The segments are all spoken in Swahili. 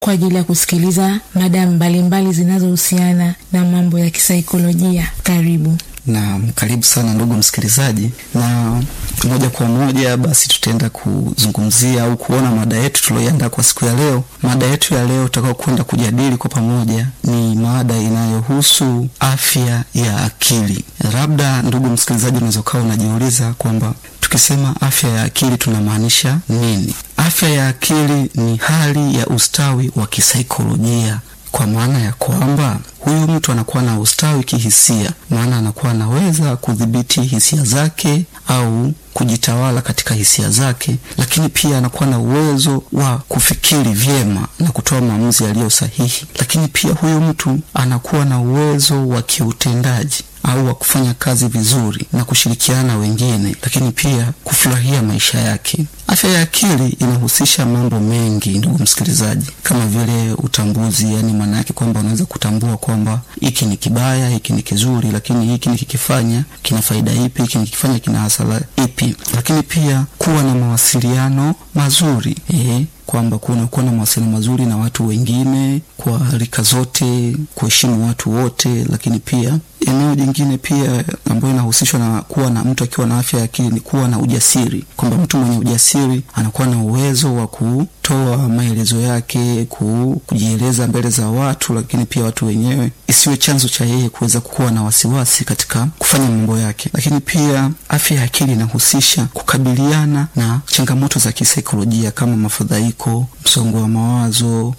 kwa ajili ya kusikiliza mada mbalimbali zinazohusiana na mambo ya kisaikolojia. Karibu. Naam, karibu sana ndugu msikilizaji, na moja kwa moja basi tutaenda kuzungumzia au kuona mada yetu tulioiandaa kwa siku ya leo. Mada yetu ya leo tutakao kwenda kujadili kwa pamoja ni mada inayohusu afya ya akili. Labda ndugu msikilizaji, unaweza ukawa unajiuliza kwamba tukisema afya ya akili tunamaanisha nini? Afya ya akili ni hali ya ustawi wa kisaikolojia kwa maana ya kwamba huyu mtu anakuwa na ustawi kihisia, maana anakuwa anaweza kudhibiti hisia zake au kujitawala katika hisia zake, lakini pia anakuwa na uwezo wa kufikiri vyema na kutoa maamuzi yaliyo sahihi. Lakini pia huyu mtu anakuwa na uwezo wa kiutendaji au wa kufanya kazi vizuri na kushirikiana na wengine, lakini pia kufurahia maisha yake. Afya ya akili inahusisha mambo mengi, ndugu msikilizaji, kama vile utambuzi, yani maana yake kwamba unaweza kutambua kwamba hiki ni kibaya, hiki ni kizuri, lakini hiki nikikifanya kina faida ipi, hiki nikifanya kina hasara ipi. Lakini pia kuwa na mawasiliano mazuri eh, kwamba kunakuwa na mawasiliano mazuri na watu wengine kwa rika zote, kuheshimu watu wote. Lakini pia eneo jingine pia ambayo inahusishwa na kuwa na mtu akiwa na afya ya akili ni kuwa na ujasiri, kwamba mtu mwenye ujasiri anakuwa na uwezo wa kutoa maelezo yake, kujieleza mbele za watu, lakini pia watu wenyewe isiwe chanzo cha yeye kuweza kuwa na wasiwasi katika kufanya mambo yake. Lakini pia afya ya akili inahusisha kukabiliana na changamoto za kisaikolojia kama mafadhaiko, msongo wa mawazo,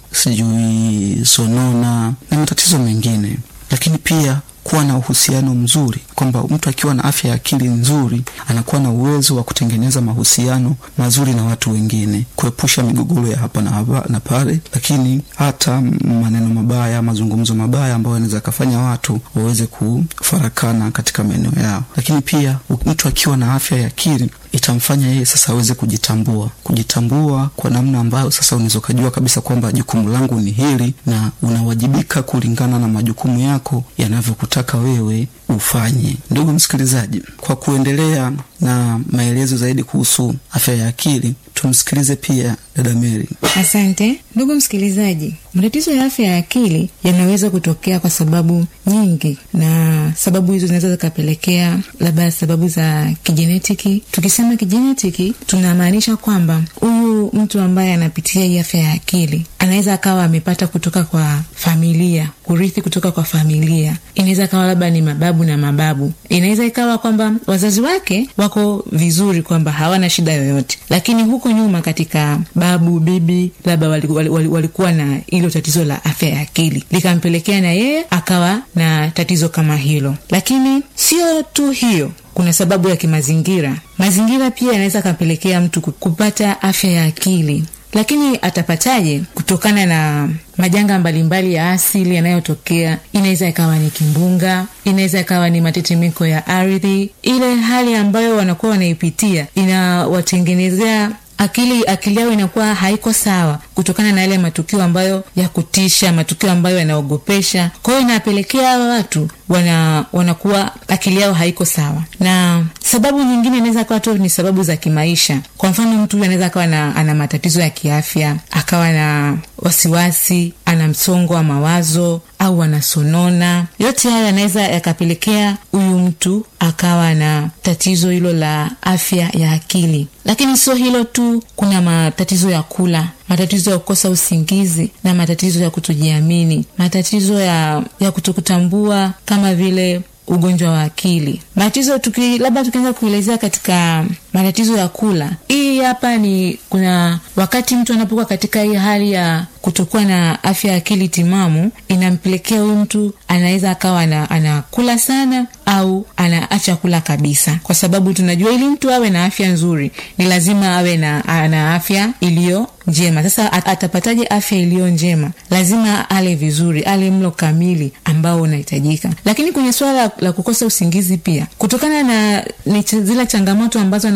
sijui sonona na matatizo mengine, lakini pia kuwa na uhusiano mzuri, kwamba mtu akiwa na afya ya akili nzuri anakuwa na uwezo wa kutengeneza mahusiano mazuri na watu wengine, kuepusha migogoro ya hapa na hapa na pale, lakini hata maneno mabaya, mazungumzo mabaya ambayo yanaweza akafanya watu waweze kufarakana katika maeneo yao. Lakini pia mtu akiwa na afya ya akili itamfanya yeye sasa aweze kujitambua, kujitambua kwa namna ambayo sasa unaweza ukajua kabisa kwamba jukumu langu ni hili, na unawajibika kulingana na majukumu yako yanavyokutaka wewe ufanye. Ndugu msikilizaji, kwa kuendelea na maelezo zaidi kuhusu afya ya akili, tumsikilize pia dada Mary. Asante ndugu msikilizaji. Matatizo ya afya ya akili yanaweza kutokea kwa sababu nyingi, na sababu hizo zinaweza zikapelekea labda sababu za kijenetiki. Tukisema kijenetiki, tunamaanisha kwamba huyu mtu ambaye anapitia hii afya ya akili anaweza akawa amepata kutoka kwa familia, kurithi kutoka kwa familia. Inaweza ikawa labda ni mababu na mababu, inaweza ikawa kwamba wazazi wake wako vizuri, kwamba hawana shida yoyote, lakini huko nyuma katika babu bibi labda walikuwa, walikuwa na hilo tatizo la afya ya akili likampelekea na yeye akawa na tatizo kama hilo. Lakini sio tu hiyo, kuna sababu ya kimazingira. Mazingira pia yanaweza akampelekea mtu kupata afya ya akili lakini atapataje? Kutokana na majanga mbalimbali ya asili yanayotokea. Inaweza ikawa ni kimbunga, inaweza ikawa ni matetemeko ya ardhi. Ile hali ambayo wanakuwa wanaipitia inawatengenezea akili akili yao inakuwa haiko sawa kutokana na yale matukio ambayo ya kutisha, matukio ambayo yanaogopesha. Kwa hiyo inapelekea hawa watu wana wanakuwa akili yao haiko sawa. Na sababu nyingine inaweza kawa tu ni sababu za kimaisha. Kwa mfano, mtu huyu anaweza akawa na ana matatizo ya kiafya, akawa na wasiwasi, ana msongo wa mawazo au anasonona. Yote haya yanaweza yakapelekea huyu mtu akawa na tatizo hilo la afya ya akili. Lakini sio hilo tu, kuna matatizo ya kula, matatizo ya kukosa usingizi na matatizo ya kutojiamini, matatizo ya, ya kutokutambua kama vile ugonjwa wa akili. Matatizo tuki, labda tukianza kuelezea katika matatizo ya kula, hii hapa ni kuna wakati mtu anapokuwa katika hii hali ya kutokuwa na afya ya akili timamu, inampelekea huyu mtu anaweza akawa anakula sana au anaacha kula kabisa, kwa sababu tunajua ili mtu awe na afya nzuri ni lazima awe na, na afya iliyo njema. Sasa atapataje afya iliyo njema? Lazima ale vizuri, ale mlo kamili ambao unahitajika. Lakini kwenye suala la, la kukosa usingizi pia, kutokana na ni zile changamoto ambazo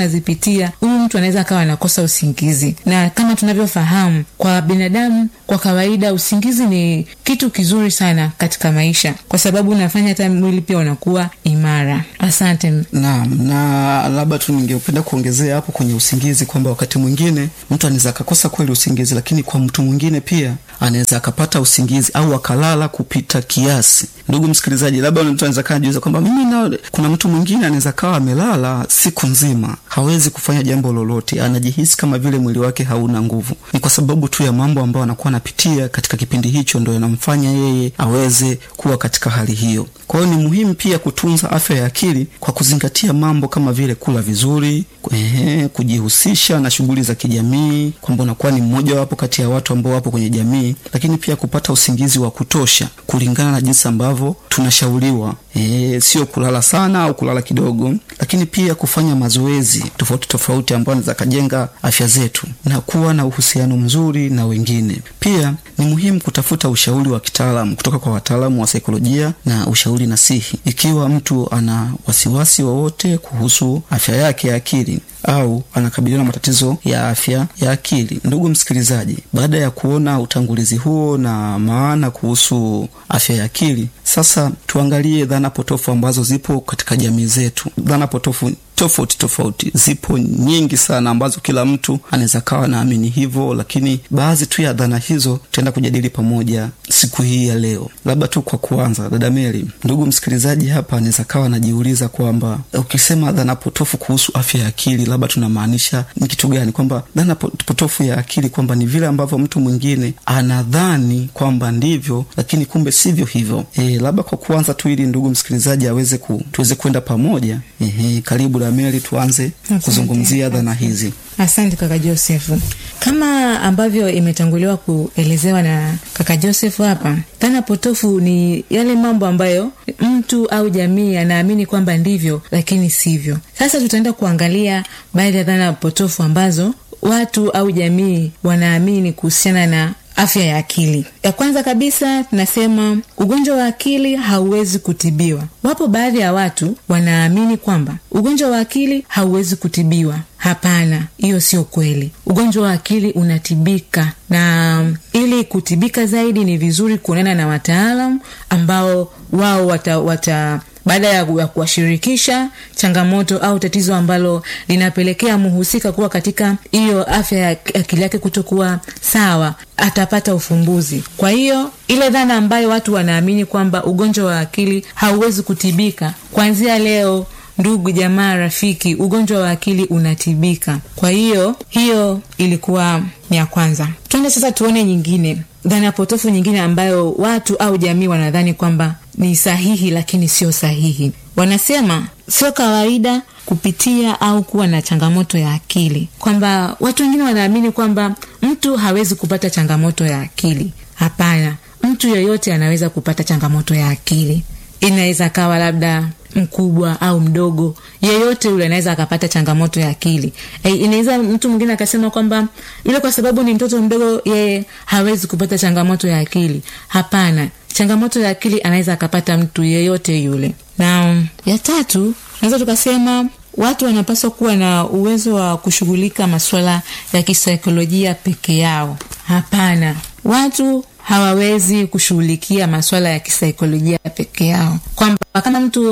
anazipitia huyu mtu anaweza akawa anakosa usingizi na kama tunavyofahamu kwa binadamu kwa kawaida usingizi ni kitu kizuri sana katika maisha kwa sababu unafanya hata mwili pia unakuwa imara asante naam na labda tu ningependa kuongezea hapo kwenye usingizi kwamba wakati mwingine mtu anaweza akakosa kweli usingizi lakini kwa mtu mwingine pia anaweza akapata usingizi au akalala kupita kiasi ndugu msikilizaji labda mtu anaweza kaa najiuliza kwamba mimi na kuna mtu mwingine anaweza kawa amelala siku nzima hawezi kufanya jambo lolote anajihisi kama vile mwili wake hauna nguvu ni kwa sababu tu ya mambo ambayo anakuwa anapitia katika kipindi hicho ndo yanamfanya yeye aweze kuwa katika hali hiyo kwa hiyo ni muhimu pia kutunza afya ya akili kwa kuzingatia mambo kama vile kula vizuri ehe, kujihusisha na shughuli za kijamii kwamba unakuwa ni mmoja wapo kati ya watu ambao wapo kwenye jamii lakini pia kupata usingizi wa kutosha kulingana na jinsi ambavyo tunashauriwa e, sio kulala sana au kulala kidogo lakini pia kufanya mazoezi tofauti tofauti ambayo anaweza kajenga afya zetu na kuwa na uhusiano mzuri na wengine pia ni muhimu kutafuta ushauri wa kitaalamu kutoka kwa wataalamu wa saikolojia na ushauri nasihi ikiwa mtu ana wasiwasi wowote kuhusu afya yake ya akili au anakabiliwa na matatizo ya afya ya akili ndugu msikilizaji baada ya kuona utangulizi huo na maana kuhusu afya ya akili sasa tuangalie dhana potofu ambazo zipo katika jamii zetu dhana potofu tofauti tofauti zipo nyingi sana ambazo kila mtu anaweza kawa naamini hivyo lakini baadhi tu ya dhana hizo tutaenda kujadili pamoja siku hii ya leo labda tu kwa kuanza dada meri ndugu msikilizaji hapa anaweza kawa anajiuliza kwamba ukisema dhana potofu kuhusu afya ya akili labda tunamaanisha ni kitu gani kwamba dhana potofu ya akili kwamba ni vile ambavyo mtu mwingine anadhani kwamba ndivyo lakini kumbe sivyo hivyo e, labda kwa kuanza tu ili ndugu msikilizaji aweze ku, tuweze kwenda pamoja e, karibu da meri tuanze kuzungumzia dhana hizi asante kaka josefu kama ambavyo imetanguliwa kuelezewa na kaka josefu hapa dhana potofu ni yale mambo ambayo mtu au jamii anaamini kwamba ndivyo lakini sivyo sasa tutaenda kuangalia baadhi ya dhana potofu ambazo watu au jamii wanaamini kuhusiana na afya ya akili ya kwanza kabisa tunasema ugonjwa wa akili hauwezi kutibiwa wapo baadhi ya watu wanaamini kwamba ugonjwa wa akili hauwezi kutibiwa hapana hiyo sio kweli ugonjwa wa akili unatibika na ili kutibika zaidi ni vizuri kuonana na wataalam ambao wao wata, wata baada ya kuwashirikisha changamoto au tatizo ambalo linapelekea mhusika kuwa katika hiyo afya ya akili yake kutokuwa sawa atapata ufumbuzi kwa hiyo ile dhana ambayo watu wanaamini kwamba ugonjwa wa akili hauwezi kutibika kuanzia leo ndugu jamaa rafiki ugonjwa wa akili unatibika kwa hiyo hiyo ilikuwa ni ya kwanza twende sasa tuone nyingine dhana potofu nyingine ambayo watu au jamii wanadhani kwamba ni sahihi lakini sio sahihi wanasema sio kawaida kupitia au kuwa na changamoto ya akili kwamba watu wengine wanaamini kwamba mtu hawezi kupata changamoto ya akili hapana mtu yeyote anaweza kupata changamoto ya akili inaweza kawa labda mkubwa au mdogo yeyote yule anaweza akapata changamoto ya akili e, inaweza mtu mwingine akasema kwamba yule kwa sababu ni mtoto mdogo yeye hawezi kupata changamoto ya akili hapana changamoto ya akili anaweza akapata mtu yeyote yule na um, ya tatu naweza tukasema watu wanapaswa kuwa na uwezo wa kushughulika masuala ya kisaikolojia peke yao hapana watu hawawezi kushughulikia maswala ya kisaikolojia peke yao kwamba kama mtu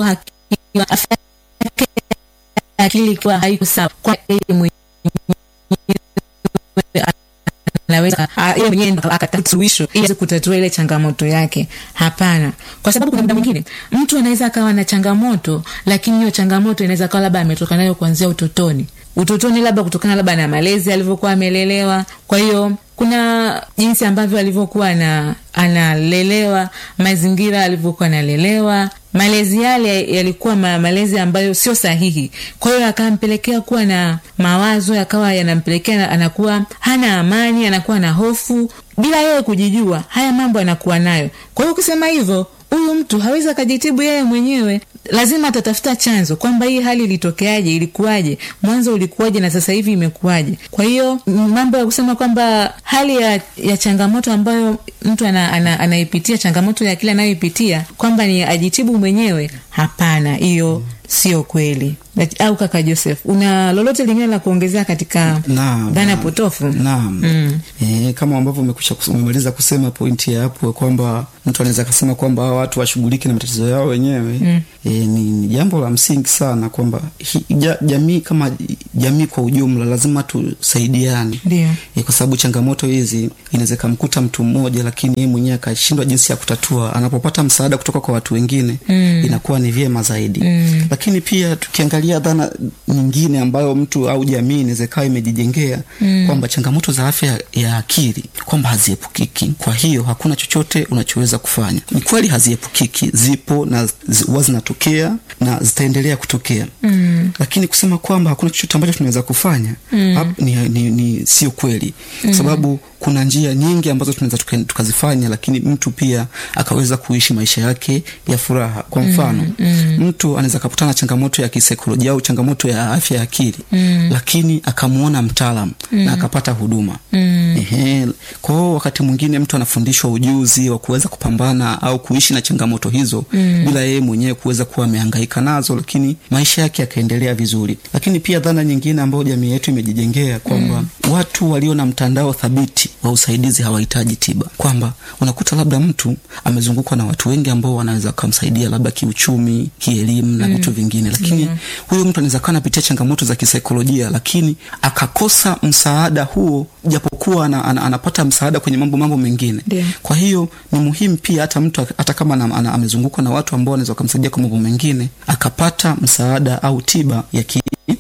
akili ikiwa haiko sawa kwa yeye anaweza yeye mwenyewe akatafuta suluhisho ili kutatua ile changamoto yake hapana kwa sababu kuna muda mwingine mtu anaweza akawa na changamoto lakini hiyo changamoto inaweza kawa labda ametoka nayo kuanzia utotoni utotoni labda kutokana labda na malezi alivyokuwa amelelewa kwa hiyo kuna jinsi ambavyo alivyokuwa na analelewa mazingira alivyokuwa analelewa malezi yale yalikuwa ma, malezi ambayo sio sahihi kwa hiyo akampelekea kuwa na mawazo yakawa yanampelekea anakuwa hana amani anakuwa na hofu bila yeye kujijua haya mambo anakuwa nayo kwa hiyo ukisema hivyo huyu mtu hawezi akajitibu yeye mwenyewe lazima atatafuta chanzo kwamba hii hali ilitokeaje ilikuwaje mwanzo ulikuwaje na sasa hivi imekuwaje kwa hiyo mambo ya kusema kwamba hali ya, ya changamoto ambayo mtu ana, ana, anaipitia changamoto ya kile anayoipitia kwamba ni ajitibu mwenyewe hapana hiyo sio kweli Laki- au kaka joseph una lolote lingine la kuongezea katika Naam, dhana naam. potofu naam e, kama ambavyo umekwisha kus- umemaliza kusema pointi ya hapo kwamba mtu anaweza akasema kwamba hawa watu washughulike na matatizo yao wenyewe mm. e, ni, ni jambo la msingi sana kwamba hi- ja, jamii kama jamii kwa ujumla lazima tusaidiane ndio e, kwa sababu changamoto hizi inaweza ikamkuta mtu mmoja lakini yeye mwenyewe akashindwa jinsi ya kutatua anapopata msaada kutoka kwa watu wengine mm. inakuwa ni vyema zaidi mm. lakini pia tukiangalia dhana nyingine ambayo mtu au jamii inaweza ikawa imejijengea mm. kwamba changamoto za afya ya- ya akili kwamba haziepukiki kwa hiyo hakuna chochote unachoweza kufanya ni kweli haziepukiki zipo na zi- huwa zinatokea na zitaendelea kutokea mm. lakini kusema kwamba hakuna chochote ambacho tunaweza kufanya mm. ni, ni, ni sio kweli kwa sababu kuna njia nyingi ambazo tunaweza tuka- tukazifanya lakini mtu pia akaweza kuishi maisha yake ya furaha kwa mfano mm, mm. mtu anaweza akakutana na changamoto ya kisaikolojia au changamoto ya afya ya akili mm. lakini akamwona mtaalam mm. na akapata huduma mm. Ehe. kwa hiyo wakati mwingine mtu anafundishwa ujuzi wa kuweza kupambana au kuishi na changamoto hizo mm. bila yeye mwenyewe kuweza kuwa amehangaika nazo lakini maisha yake yakaendelea vizuri lakini pia dhana nyingine ambayo jamii yetu imejijengea kwamba mm. watu walio na mtandao thabiti wa usaidizi hawahitaji tiba kwamba unakuta labda mtu amezungukwa na watu wengi ambao wanaweza kumsaidia labda kiuchumi kielimu na vitu vingine lakini Yeah. huyo mtu anaweza kuwa anapitia changamoto za kisaikolojia lakini akakosa msaada huo japokuwa ana, ana, anapata msaada kwenye mambo mambo mengine Ndio. kwa hiyo ni muhimu pia hata mtu hata kama ana, ana, amezungukwa na watu ambao wanaweza wakamsaidia kwa mambo mengine akapata msaada au tiba ya ki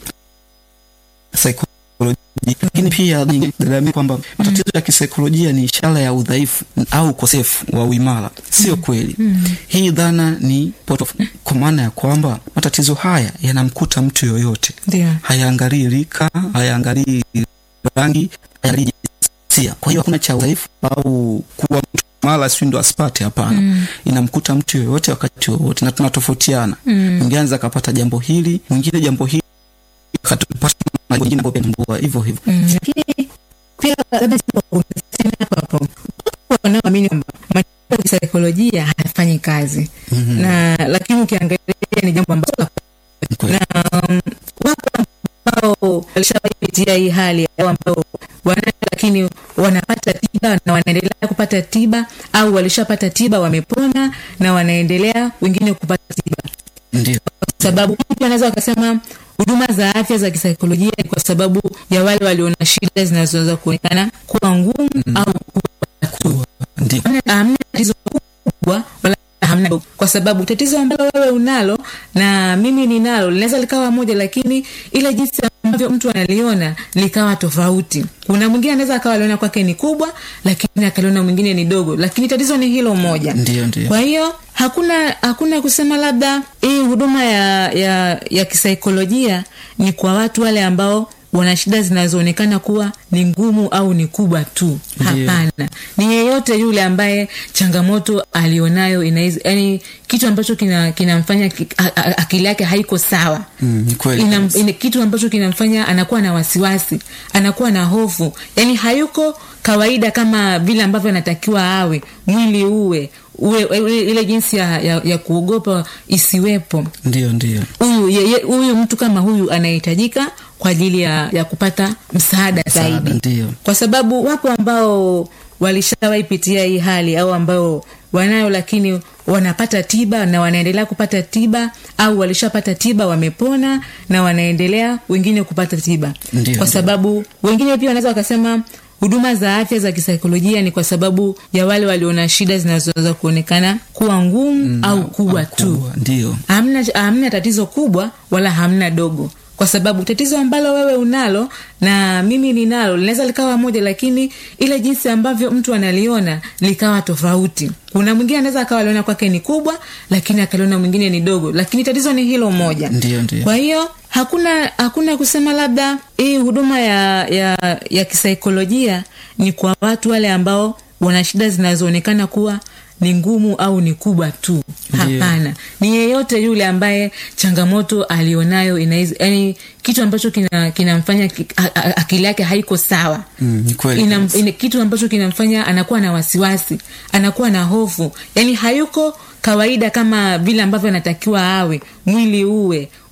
saikolojia lakini pia dadaamini kwamba matatizo ya kisaikolojia ni ishara ya udhaifu au ukosefu wa uimara sio kweli hii dhana ni potofu kwa maana ya kwamba matatizo haya yanamkuta mtu yoyote ndio hayaangalii rika hayaangalii rangi hayaangalii jinsia kwa hiyo hakuna cha udhaifu au kuwa mtu mara sijui ndo asipate hapana mm. inamkuta mtu yoyote wakati wowote na tunatofautiana mwingine mm. anaweza akapata jambo hili mwingine jambo hili akatupata na wengine ambao pia tambua hivyo hivyo Mm, lakini pia labda sema hapo hapo Wapo wanaoamini kwamba matibabu ya kisaikolojia hayafanyi kazi Mhm. na lakini ukiangalia ni jambo ambalo la Ni kweli. na um, wapo ambao walishapitia hii hali au ambao wana lakini wanapata tiba na wanaendelea kupata tiba au walishapata tiba wamepona na wanaendelea wengine kupata tiba ndio kwa sababu mtu anaweza wakasema huduma za afya za kisaikolojia ni kwa sababu ya wale waliona shida zinazoweza kuonekana kuwa ngumu mm. au kuwa tu ndio Hamna- hamna tatizo kubwa wala hamna dogo. kwa sababu tatizo ambalo wewe unalo na mimi ninalo linaweza likawa moja lakini ile jinsi ambavyo mtu analiona likawa tofauti kuna mwingine anaweza akawa aliona kwake ni kubwa lakini akaliona mwingine ni dogo lakini tatizo ni hilo moja ndio ndio kwa hiyo hakuna hakuna kusema labda hii huduma ya, ya, ya kisaikolojia ni kwa watu wale ambao wana shida zinazoonekana kuwa ni ngumu au ni kubwa tu Ndiyo. hapana ni yeyote yule ambaye changamoto alionayo inaiz, yani kitu ambacho kinamfanya kina kinamfanya ki- a- a- akili yake haiko sawa Mm, ni kweli Inam, kabisa. ine, kitu ambacho kinamfanya anakuwa na wasiwasi anakuwa na hofu yani hayuko kawaida kama vile ambavyo anatakiwa awe mwili uwe uwe uwe- ile jinsi ya, ya, ya kuogopa isiwepo ndio ndio huyu ye- ye- huyu mtu kama huyu anahitajika kwa ajili ya, ya kupata msaada Msaada, zaidi ndio. kwa sabawahi wapo ambao walishawahi pitia hii hali au ambao wanayo lakini wanapata tiba na wanaendelea kupata tiba au walishapata tiba wamepona na wanaendelea wengine kupata tiba Ndio, kwa ndio. sababu wengine pia wanaweza wakasema huduma za afya za kisaikolojia ni kwa sababu ya wale waliona shida zinazoweza kuonekana kuwa ngumu mm, au kubwa au tu kubwa, ndio hamna, hamna tatizo kubwa wala hamna dogo kwa sababu tatizo ambalo wewe unalo na mimi ninalo linaweza likawa moja lakini ile jinsi ambavyo mtu analiona likawa tofauti kuna mwingine anaweza akawa aliona kwake ni kubwa lakini akaliona mwingine ni dogo lakini tatizo ni hilo moja Ndio, ndio. kwa hiyo hakuna hakuna kusema labda hii huduma ya, ya, ya kisaikolojia ni kwa watu wale ambao wana shida zinazoonekana kuwa ni ngumu au ni kubwa tu Ndiyo. hapana ni yeyote yule ambaye changamoto alionayo inaiz, yani kitu ambacho kinamfanya kina kinamfanya ki- a- a- akili yake haiko sawa Mm, ni kweli Inam, kabisa. ine, kitu ambacho kinamfanya anakuwa na wasiwasi anakuwa na hofu yani hayuko kawaida kama vile ambavyo anatakiwa awe mwili uwe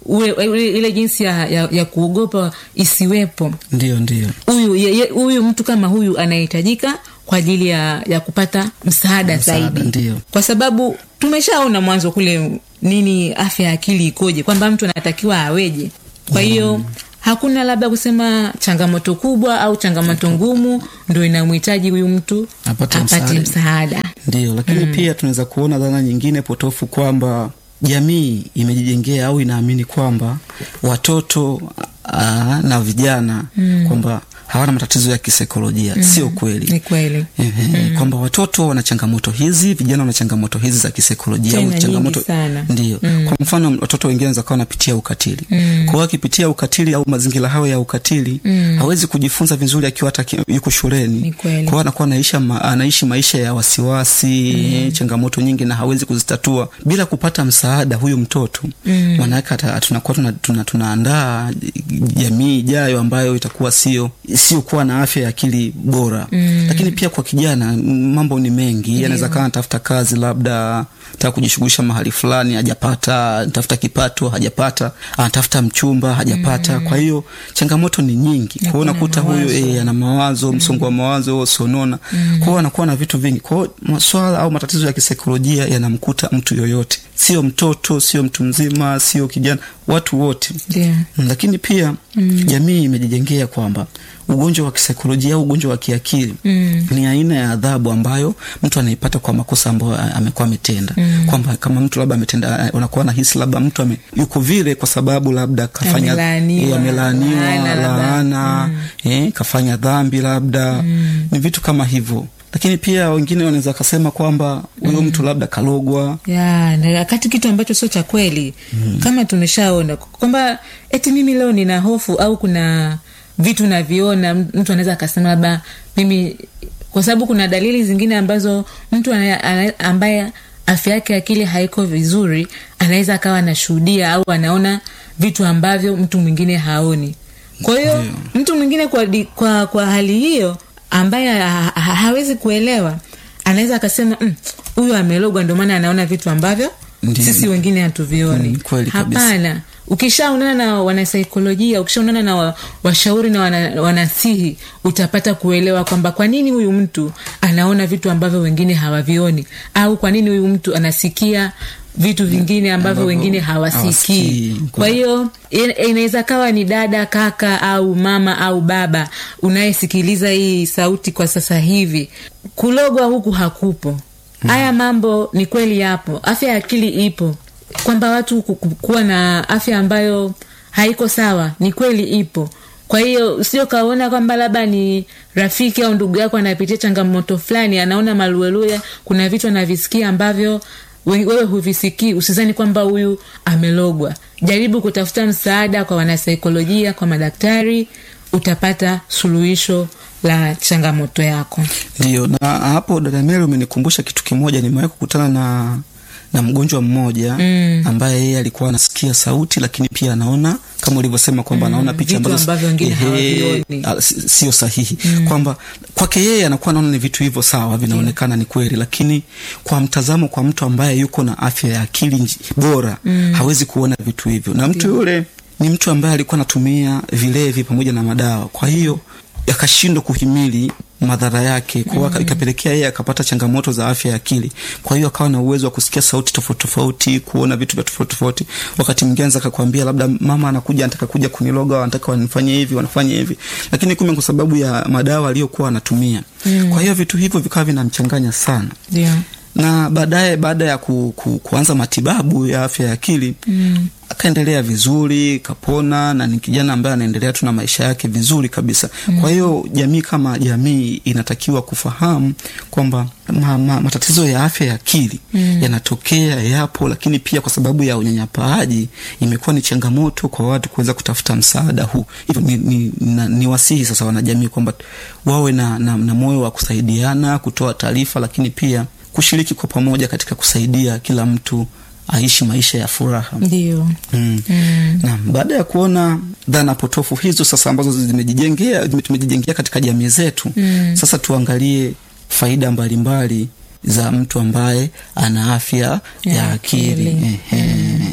ule, ule, ile jinsi ya, ya, ya kuogopa isiwepo ndio ndio huyu ye- ye- huyu mtu kama huyu anahitajika kwa ajili ya, ya kupata msaada, Msaada, zaidi ndio. kwa sababu tumeshaona mwanzo kule nini afya ya akili ikoje kwamba mtu anatakiwa aweje kwa hiyo hakuna labda kusema changamoto kubwa au changamoto ngumu ndo inamhitaji huyu mtu Apate apate msaada. msaada ndio lakini pia tunaweza kuona dhana nyingine potofu kwamba jamii imejijengea au inaamini kwamba watoto aa, na vijana kwamba hawana matatizo ya kisaikolojia sio kweli ni kweli Ehe, kwamba watoto wana changamoto hizi vijana wana changamoto hizi za kisaikolojia Tena au nyingi changamoto sana. ndio kwa mfano watoto wengine wanaweza kuwa wanapitia ukatili kwa hiyo akipitia ukatili au mazingira hayo ya ukatili hawezi kujifunza vizuri akiwa hata ki- yuko shuleni Ni kweli. kwa hiyo anakuwa anaisha ma, anaishi maisha ya wasiwasi changamoto nyingi na hawezi kuzitatua bila kupata msaada huyu mtoto mm. maanake ata- tunakuwa tuna, tuna, tunaandaa jamii ijayo ambayo itakuwa sio sio kuwa na afya ya akili bora mm. lakini pia kwa kijana m- mambo ni mengi anaweza kaa anatafuta kazi labda taka kujishughulisha mahali fulani hajapata anatafuta kipato hajapata anatafuta mchumba hajapata mm. kwa hiyo changamoto ni nyingi kwa hiyo kuna unakuta huyu mawazo. e, ana mawazo msongo wa mawazo sonona mm. kwa hiyo anakuwa na vitu vingi kwa hiyo maswala au matatizo ya kisaikolojia yanamkuta mtu yoyote sio mtoto sio mtu mzima sio kijana watu wote ndio Mm, lakini pia mm. jamii imejijengea kwamba ugonjwa wa kisaikolojia au ugonjwa wa kiakili mm. ni aina ya adhabu ambayo mtu anaipata kwa makosa ambayo a- amekuwa ametenda mm. kwamba kama mtu labda ametenda unakuwa nahisi labda mtu ame, yuko vile kwa sababu labda kafanya Amelaaniwa. eh, amelaaniwa Laana labda. laana eh, kafanya dhambi labda mm. ni vitu kama hivyo lakini pia wengine wanaweza wakasema kwamba huyo mm. mtu labda kalogwa ya na wakati kitu ambacho sio cha kweli mm. kama tumeshaona kwamba eti mimi leo nina hofu au kuna vitu naviona mtu anaweza akasema labda mimi kwa sababu kuna dalili zingine ambazo mtu ana, ana, ambaye afya yake ya akili haiko vizuri anaweza akawa anashuhudia au anaona vitu ambavyo mtu mwingine haoni kwa hiyo mtu mwingine kwa, di- kwa, kwa hali hiyo ambaye ha, ha, hawezi kuelewa anaweza akasema "Mm, huyu amelogwa ndio maana anaona vitu ambavyo Ndiyo. sisi wengine hatuvioni Mm, kweli kabisa. hapana ukishaonana na wanasaikolojia ukishaonana na wa, washauri na wana, wanasihi utapata kuelewa kwamba kwa nini huyu mtu anaona vitu ambavyo wengine hawavioni au kwa nini huyu mtu anasikia vitu vingine ambavyo Ambavyo wengine hawasikii hawasikii. kwa hiyo ina- inaweza kawa ni dada kaka au mama au baba unayesikiliza hii sauti kwa sasa hivi kulogwa huku hakupo haya mambo ni kweli yapo afya ya akili ipo kwamba watu ku- ku- kuwa na afya ambayo haiko sawa ni kweli ipo kwa hiyo usio kaona kwamba labda ni rafiki au ndugu yako anapitia changamoto fulani anaona maluelue kuna vitu anavisikia ambavyo we- wewe huvisikii usizani kwamba huyu amelogwa jaribu kutafuta msaada kwa wanasaikolojia kwa madaktari utapata suluhisho la changamoto yako ndio na hapo dada meli umenikumbusha kitu kimoja nimewahi kukutana na na mgonjwa mmoja mm. ambaye yeye alikuwa anasikia sauti lakini pia anaona kama ulivyosema kwamba mm. anaona picha Vitu ambazo ambavyo wengine ehe, hawavioni. a- si- sio sahihi mm. kwamba kwake yeye anakuwa anaona ni vitu hivyo sawa vinaonekana ni kweli lakini kwa mtazamo kwa mtu ambaye yuko na afya ya akili nji- bora mm. hawezi kuona vitu hivyo na mtu yule ni mtu ambaye alikuwa anatumia vilevi pamoja na madawa kwa hiyo akashindwa kuhimili madhara yake kwa hiyo ikapelekea yeye akapata changamoto za afya ya akili kwa hiyo akawa na uwezo wa kusikia sauti tofauti tofauti kuona vitu vya tofauti tofauti wakati mwingine anaweza akakwambia labda mama anakuja anataka kuja kuniloga wanataka wanifanye hivi wanafanye hivi lakini kumbe kwa sababu ya madawa aliyokuwa anatumia mm. kwa hiyo vitu hivyo vikawa vinamchanganya sana ndio na baadaye baada ya ku, ku, kuanza matibabu ya afya ya akili mm. akaendelea vizuri kapona na ni kijana ambaye anaendelea tu na maisha yake vizuri kabisa mm. kwa hiyo jamii kama jamii inatakiwa kufahamu kwamba ma, ma, matatizo ya afya ya akili mm. yanatokea yapo lakini pia kwa sababu ya unyanyapaaji imekuwa ni changamoto kwa watu kuweza kutafuta msaada huu hivyo ni, ni, na, ni wasihi sasa wanajamii kwamba wawe na, na, na moyo wa kusaidiana kutoa taarifa lakini pia kushiriki kwa pamoja katika kusaidia kila mtu aishi maisha ya furaha ndio Mm. Mm. Na baada ya kuona dhana potofu hizo sasa ambazo zimejijengea tumejijengea katika jamii zetu mm. sasa tuangalie faida mbalimbali mbali za mtu ambaye ana afya ya, Ya akili akili. Ehe.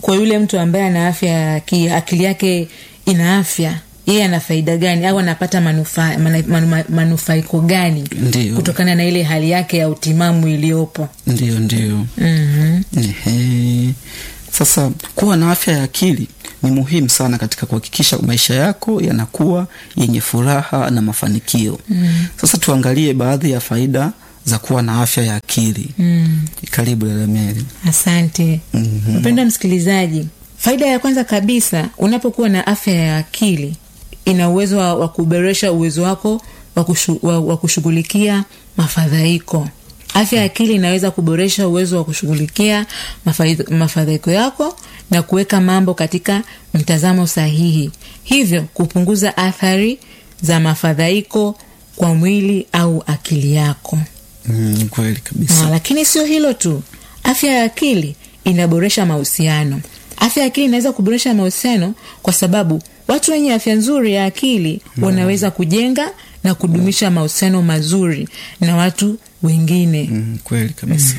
kwa yule mtu ambaye ana afya ya akili, akili yake ina afya yeye ana faida gani au anapata manufaa manu, manu, manufaiko gani Ndiyo. kutokana na ile hali yake ya utimamu iliyopo ndio ndio mm-hmm. Ehe. Sasa kuwa na afya ya akili ni muhimu sana katika kuhakikisha maisha yako yanakuwa yenye furaha na mafanikio. Mm. Sasa tuangalie baadhi ya faida za kuwa na afya ya akili. mm. Karibu dada Mary. asante Mhm. mpendwa msikilizaji faida ya kwanza kabisa unapokuwa na afya ya akili ina uwezo wa, wa kuboresha uwezo wako wa, kushu, wa, wa kushughulikia mafadhaiko afya ya akili inaweza kuboresha uwezo wa kushughulikia mafadhi- mafadhaiko yako na kuweka mambo katika mtazamo sahihi hivyo kupunguza athari za mafadhaiko kwa mwili au akili yako Mm, kweli Ah, kabisa. lakini sio hilo tu afya ya akili inaboresha mahusiano afya ya akili inaweza kuboresha mahusiano kwa sababu watu wenye afya nzuri ya akili wanaweza kujenga na kudumisha mahusiano mazuri na watu wengine Mm, kweli kabisa.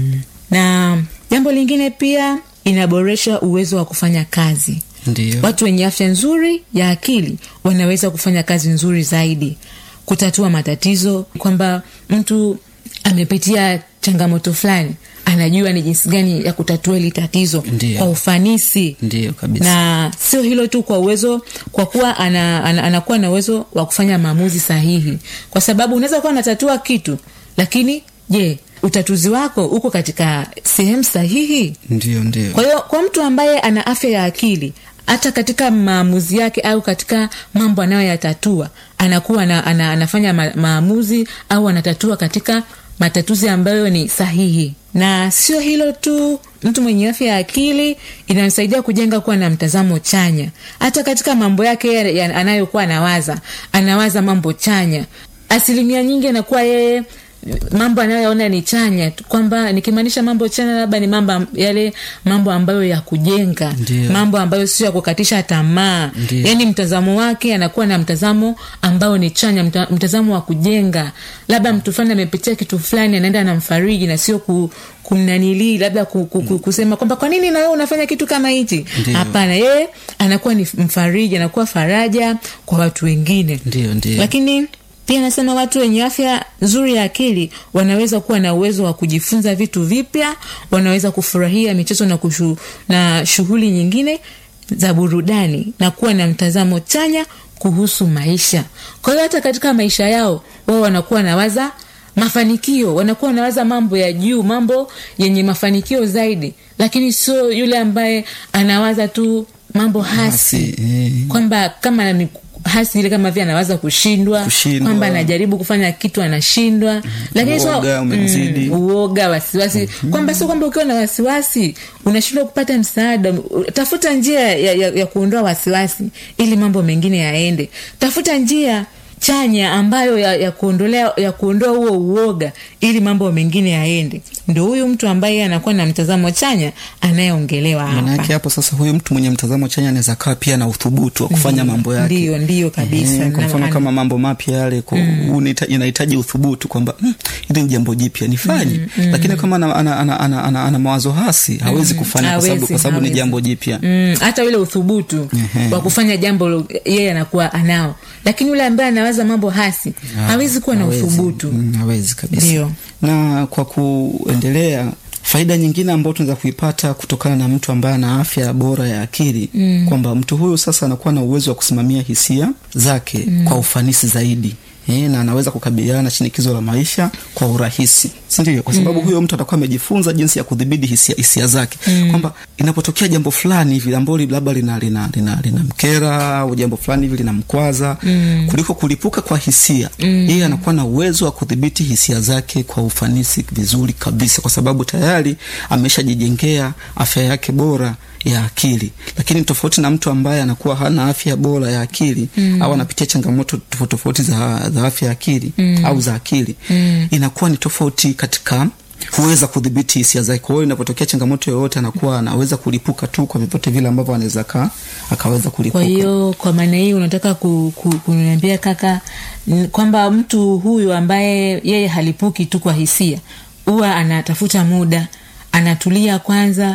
na jambo lingine pia inaboresha uwezo wa kufanya kazi Ndio. watu wenye afya nzuri ya akili wanaweza kufanya kazi nzuri zaidi kutatua matatizo kwamba mtu amepitia changamoto fulani anajua ni jinsi gani ya kutatua hili tatizo Ndiyo. kwa ufanisi Ndio kabisa. na sio hilo tu kwa uwezo kwa kuwa ana, ana, anakuwa na uwezo wa kufanya maamuzi sahihi kwa sababu unaweza kuwa unatatua kitu lakini je utatuzi wako uko katika sehemu sahihi Ndio ndio. kwa hiyo kwa mtu ambaye ana afya ya akili hata katika maamuzi yake au katika mambo anayoyatatua anakuwa na, ana, anafanya ma, maamuzi au anatatua katika matatuzi ambayo ni sahihi na sio hilo tu mtu mwenye afya ya akili inamsaidia kujenga kuwa na mtazamo chanya hata katika mambo yake ya- ya- anayokuwa anawaza anawaza mambo chanya asilimia nyingi anakuwa yeye mambo anayoyaona ni chanya tu, kwamba nikimaanisha mambo chanya labda ni mambo am- yale mambo ambayo ya kujenga Ndiyo. mambo ambayo sio ya kukatisha tamaa Ndiyo. yaani mtazamo wake anakuwa na mtazamo ambao ni chanya mta, mtazamo wa kujenga labda mtu fulani amepitia kitu fulani anaenda anamfariji na sio ku, kumnanilii labda ku, ku, ku, kusema kwamba kwa nini na wewe unafanya kitu kama hichi Ndiyo. hapana yeye anakuwa ni mfariji anakuwa faraja kwa watu wengine Ndio ndio. lakini pia nasema watu wenye afya nzuri ya akili wanaweza kuwa na uwezo wa kujifunza vitu vipya wanaweza kufurahia michezo na, kushu, na shughuli nyingine za burudani na kuwa na mtazamo chanya kuhusu maisha kwa hiyo hata katika maisha yao wao wanakuwa nawaza mafanikio wanakuwa wanawaza mambo ya juu mambo yenye mafanikio zaidi lakini sio yule ambaye anawaza tu mambo hasi Basi, eh. kwamba kama ni hasi ile kama vile anawaza kushindwa Kushindwa. kwamba anajaribu kufanya kitu anashindwa lakini sio- Uoga umemzidi. uoga wasiwasi kwamba sio kwamba ukiwa na wasiwasi unashindwa kupata msaada tafuta njia ya, ya, ya kuondoa wasiwasi ili mambo mengine yaende tafuta njia chanya ambayo ya, ya kuondolea ya kuondoa huo uoga ili mambo mengine yaende ndo huyu mtu ambaye anakuwa na mtazamo chanya anayeongelewa Maana hapa yake hapo sasa, huyu mtu mwenye mtazamo chanya anaweza kaa pia na uthubutu wa kufanya mambo yake. Ndiyo, ndiyo kabisa. Eh, kwa Na- mfano ana- kama mambo mapya yale ku- unahita- inahitaji uthubutu kwamba "Hmm, hili ni jambo jipya nifanye, lakini kama ana, ana, ana, ana, ana, ana mawazo hasi hawezi kufanya kwa sababu Hawezi, kwa sababu ni hawezi. jambo jipya. Mm, hata ule uthubutu Ehe. wa kufanya jambo lo- yeye anakuwa anao lakini yule ambaye anawaza mambo hasi hawezi kuwa na Hawezi. uthubutu Mm, hawezi kabisa. Ndiyo. Na kwa kuendelea, faida nyingine ambayo tunaweza kuipata kutokana na mtu ambaye ana afya bora ya akili mm. kwamba mtu huyu sasa anakuwa na uwezo wa kusimamia hisia zake mm. kwa ufanisi zaidi E, na anaweza kukabiliana na shinikizo la maisha kwa urahisi sindio kwa sababu mm. huyo mtu atakuwa amejifunza jinsi ya kudhibiti hisia, hisia zake mm. kwamba inapotokea jambo fulani hivi ambalo labda lina, lina, lina, lina mkera au jambo fulani hivi linamkwaza mm. kuliko kulipuka kwa hisia mm. yeye anakuwa na uwezo wa kudhibiti hisia zake kwa ufanisi vizuri kabisa kwa sababu tayari ameshajijengea afya yake bora ya akili lakini tofauti na mtu ambaye anakuwa hana afya bora ya akili mm. au anapitia changamoto tofauti tofauti za, za afya ya akili mm. au za akili mm. inakuwa ni tofauti katika kuweza kudhibiti hisia zake kwa hiyo inapotokea changamoto yoyote anakuwa anaweza kulipuka tu kwa vyovyote vile ambavyo anaweza ka akaweza kulipuka kwa hiyo kwa maana hii unataka ku, ku, kuniambia kaka n- kwamba mtu huyu ambaye yeye halipuki tu kwa hisia huwa anatafuta muda anatulia kwanza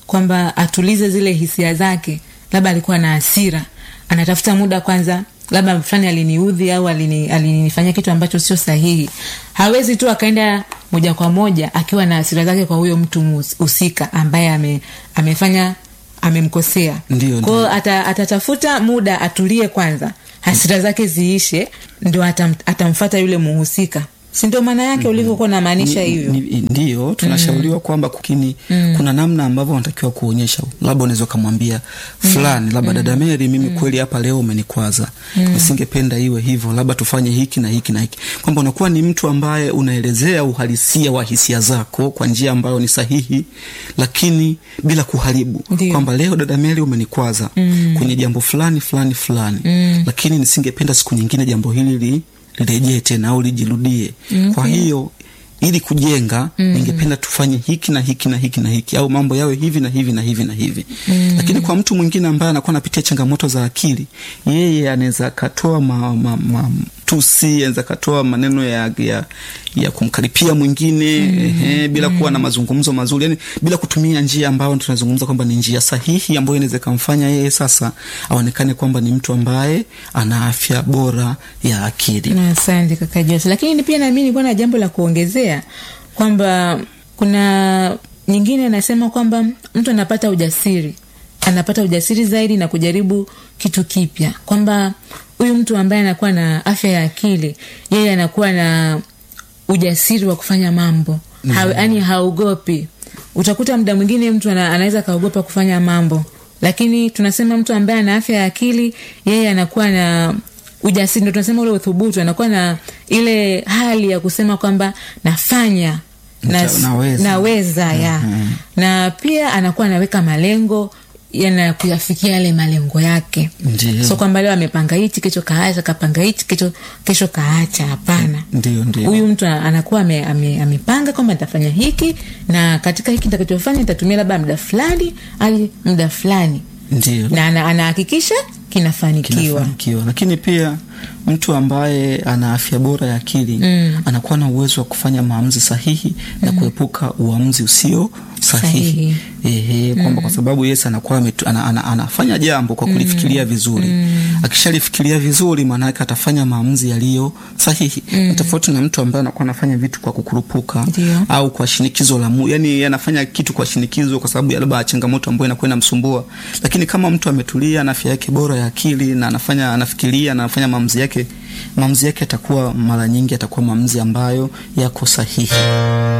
kwamba atulize zile hisia zake labda alikuwa na hasira anatafuta muda kwanza labda fulani aliniudhi au alini- alinifanyia kitu ambacho sio sahihi hawezi tu akaenda moja kwa moja akiwa na hasira zake kwa huyo mtu mus- husika ambaye ame, amefanya amemkosea Ndio, kwao ndio. ata, atatafuta muda atulie kwanza hasira zake ziishe ndio atam, atamfata yule muhusika si ndio maana yake ulivyokuwa unamaanisha Ni- hivyo ni- ndio tunashauriwa kwamba kukini kuna namna ambavyo unatakiwa kuonyesha labda unaweza ukamwambia fulani labda dada Mary mimi kweli hapa leo umenikwaza nisingependa iwe hivyo labda tufanye hiki na hiki na hiki kwamba unakuwa ni mtu ambaye unaelezea uhalisia wa hisia zako kwa njia ambayo ni sahihi lakini bila kuharibu Ndio. kwamba leo dada Mary umenikwaza kwenye jambo fulani fulani fulani lakini nisingependa siku nyingine jambo hili li lirejee tena au lijirudie kwa hiyo ili kujenga ningependa tufanye hiki na hiki na hiki na hiki au mambo yawe hivi na hivi na hivi na hivi lakini kwa mtu mwingine ambaye anakuwa anapitia changamoto za akili yeye anaweza akatoa ma, ma, ma, tusi anaweza akatoa maneno ya, ya, ya kumkaripia mwingine ehe, bila kuwa na mazungumzo mazuri yani bila kutumia njia ambayo tunazungumza kwamba ni njia sahihi ambayo inaweza ikamfanya yeye sasa aonekane kwamba ni mtu ambaye ana afya bora ya akili Na asante kaka Jose, lakini pia nami nilikuwa na jambo la kuongezea kwamba kuna nyingine anasema kwamba mtu anapata ujasiri anapata ujasiri zaidi na kujaribu kitu kipya kwamba huyu mtu ambaye anakuwa na afya ya akili yeye anakuwa na ujasiri wa kufanya mambo yaani haogopi utakuta muda mwingine mtu ana, anaweza akaogopa kufanya mambo lakini tunasema mtu ambaye ana afya ya akili yeye anakuwa na ujasiri ndo tunasema ule uthubutu anakuwa na ile hali ya kusema kwamba nafanya na, Nita- naweza. naweza ya Mhm. na pia anakuwa anaweka malengo yana kuyafikia yale malengo yake Ndiyo. so kwamba leo amepanga hichi kesho kaacha kapanga hichi kesho, kesho kaacha hapana ndio ndio huyu mtu ana- anakuwa ame- ame- amepanga kwamba nitafanya hiki na katika hiki nitakachofanya nitatumia labda muda fulani hadi muda fulani ndio na ana- anahakikisha kinafanikiwa kinafanikiwa lakini pia mtu ambaye ana afya bora ya akili mm. anakuwa na uwezo wa kufanya maamuzi sahihi na kuepuka uamuzi usio sahihi, Ehe, kwamba kwa sababu Yesu anakuwa ametu- ana, ana, anafanya jambo kwa kulifikiria vizuri akishalifikiria vizuri maanake atafanya maamuzi yaliyo sahihi mm. tofauti na mtu ambaye anakuwa anafanya vitu kwa kukurupuka Ndio. au kwa shinikizo la mu, yani anafanya kitu kwa shinikizo kwa sababu ya labda changamoto ambayo inakuwa inamsumbua lakini kama mtu ametulia na afya yake bora ya akili na anafanya anafikiria na anafanya maamuzi yake maamuzi yake atakuwa mara nyingi atakuwa maamuzi ambayo yako sahihi